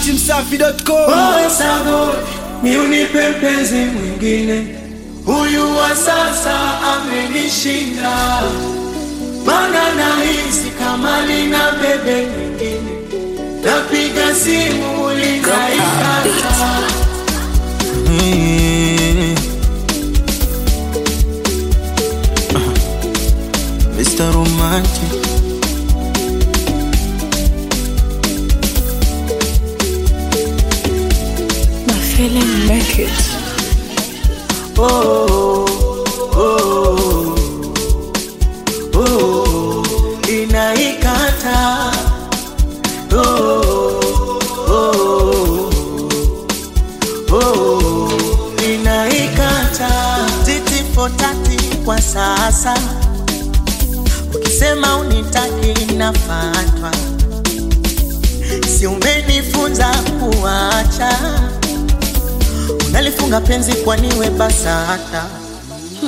datimsafi.com Owe Sago, ni unipe mpenzi mwingine, huyu wa sasa amenishinda, mana nahisi kama lina bebe mwingine, napiga simu linaikata. Mr. Romantic My feeling make it. oh, oh, oh, inaikata oh, oh, oh, inaikata titi fotati kwa sasa ukisema unitaki nafatwa si umenifunza kuacha unalifunga penzi kwaniwe basata hmm.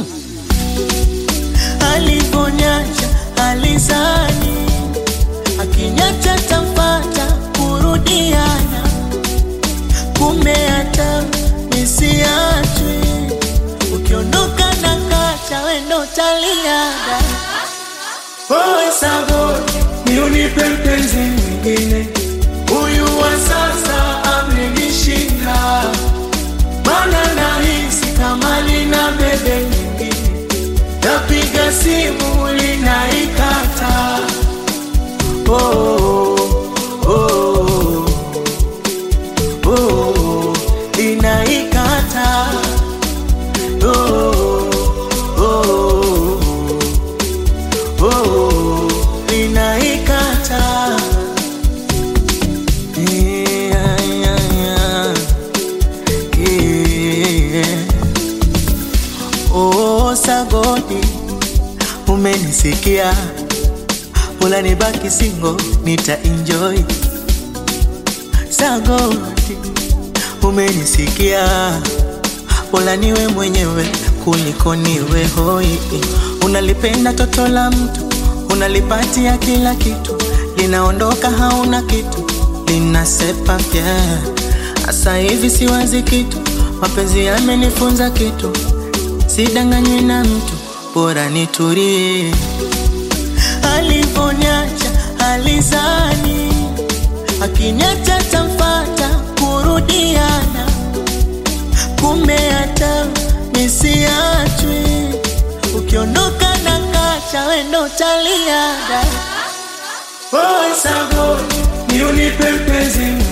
alivonyacha alizani akinyacha tamfata kurudiana kumbe hata misiachwi ukiondoka na kacha wendo taliada Owe Sago, ni unipe mpenzi mwingine, huyu wa sasa amenishinda, mana nahisi kama lina bebe nyingine, napiga simu linaikata. Oh, oh, oh, oh, inaikata. Oh, oh, oh, linaikata. Yeah, yeah, yeah. Yeah. Oh, Sagodi, umenisikia, unanibaki singo, nita enjoy. Sagodi, umenisikia, Pola niwe mwenyewe kuliko niwe hoi. Unalipenda toto la mtu, unalipatia kila kitu, linaondoka hauna kitu, linasepa pia. Asa hivi siwazi kitu, mapenzi yamenifunza kitu, sidanganywi na mtu, bora nitulie. Alivonyacha alizani, akinyacha tamfata kurudiana kumbe hata misiachwi, ukiondoka na kacha wendo taliada. Owe Sago, ni unipe mpenzi